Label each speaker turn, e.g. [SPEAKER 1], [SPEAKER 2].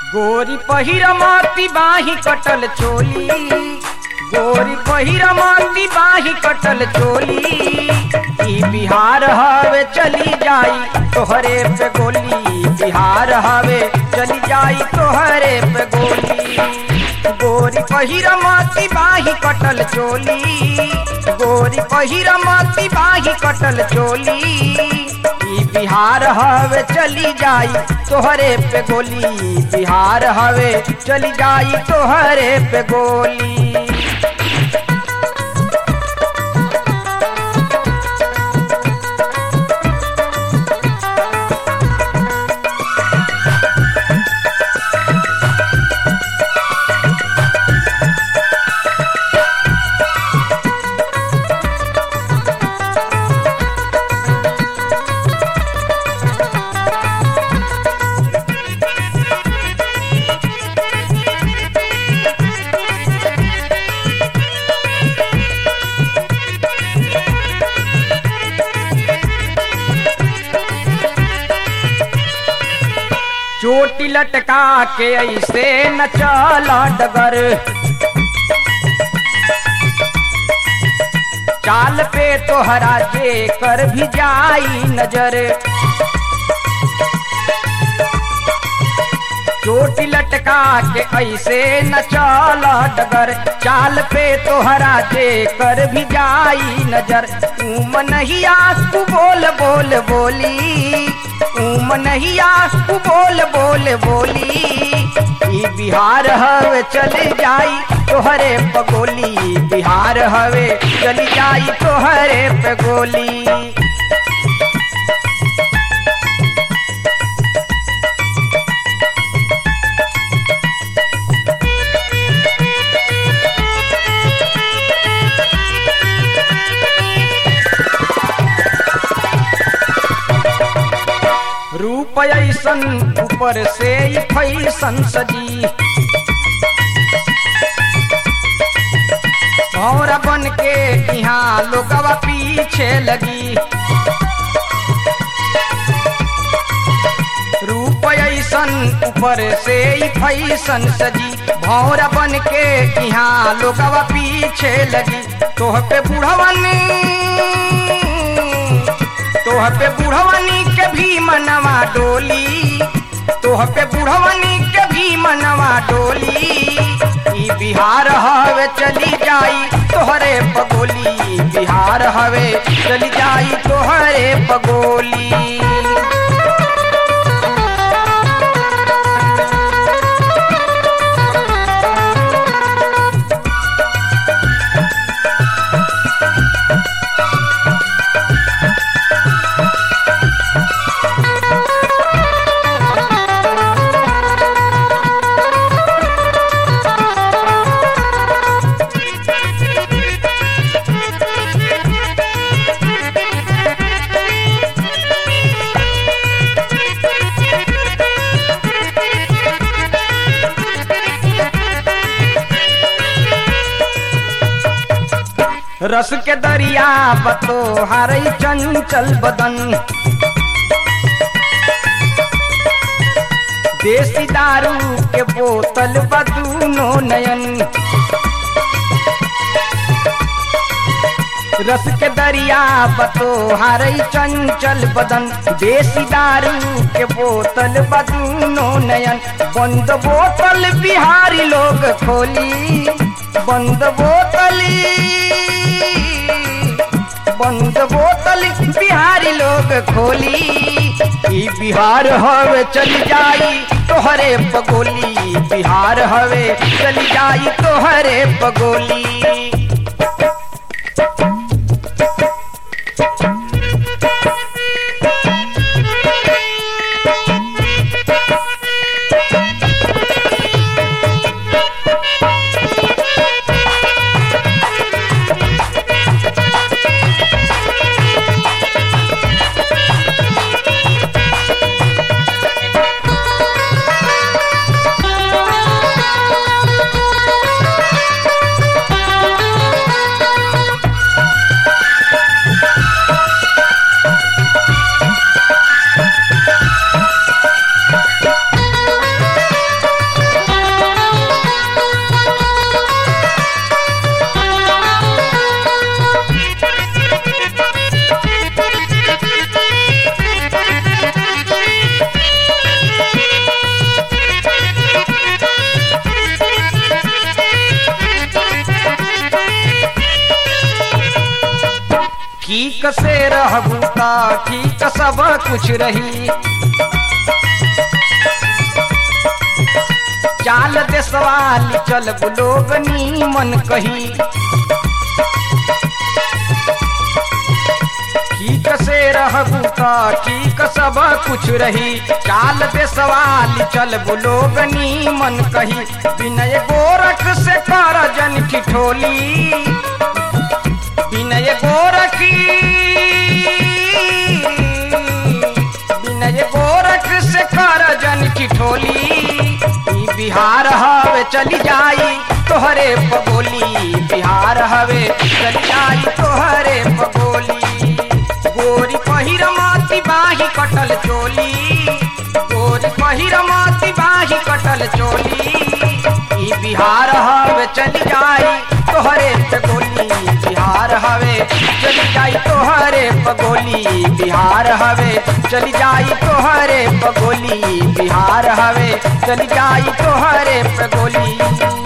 [SPEAKER 1] गोरी पहिर माती बाही कटल चोली गोरी पहिर माती बाही कटल चोली ई बिहार हवे चली जाई तोहरे पे गोली बिहार हवे चली जाई तोहरे पे गोली गोरी पहिर माती बाही कटल चोली गोरी पहिर माती बाही कटल चोली ई बिहार हवे चली जाई तोहरे पे गोली बिहार हवे चली जाई तोहरे पे गोली चोटी लटका के ऐसे न चला डगर चाल पे तोहरा जे कर भी जाई नजर चोटी लटका के ऐसे न चला डगर चाल पे तोहरा जे कर भी जाई नजर तुम नहीं तू बोल बोल बोली तुम नहीं तू बोल बोल बोली ई बिहार हवे चल जाई तोहरे पगोली बिहार हवे चली जाई तोहरे पे गोली रूप ऐसन ऊपर से ही फैसन सजी भौरा बन के यहाँ लोगवा पीछे लगी रूप ऐसन ऊपर से ही फैसन सजी भौरा बन के यहाँ लोगवा पीछे लगी तोह पे बुढ़वन तोह पे बुढ़वनी के भी मनवा डोली तोह पे बुढ़वनी के भी मनवा डोली ई बिहार हवे चली जाई तोहरे पगोली बिहार हवे चली जाई तोहरे पगोली रस के दरिया बतो हरई चंचल बदन देसी दारू के बोतल बदूनो नयन रस के दरिया बतो हरई चंचल बदन देसी दारू के बोतल बदूनो नयन बंद बोतल बिहारी लोग खोली बंद बोतली बंद बोतल बिहारी लोग खोली ई बिहार हवे चल जाई तोहरे पगोली बिहार हवे चल जाई तोहरे पगोली ठीक से रहबू ता ठीक सब कुछ रही चाल दे सवाल चल लोग मन कही ठीक से रहबू ता ठीक सब कुछ रही चाल दे सवाल चल लोग मन कही विनय गोरख से कर जन ठिठोली विनय गोरखी विनय गोरख से कर जन ठिठोली ई बिहार हवे चली जाई तोहरे पगोली बिहार हवे चली जाई तोहरे पगोली गोरी पहिर माती बाही कटल चोली गोरी पहिर माती बाही कटल चोली ई बिहार हवे चली जाई तोहरे पगोली बिहार हवे चली जाई तोहरे पगोली बिहार हवे चली जाई तोहरे पगोली बिहार हवे चली जाई तोहरे पगोली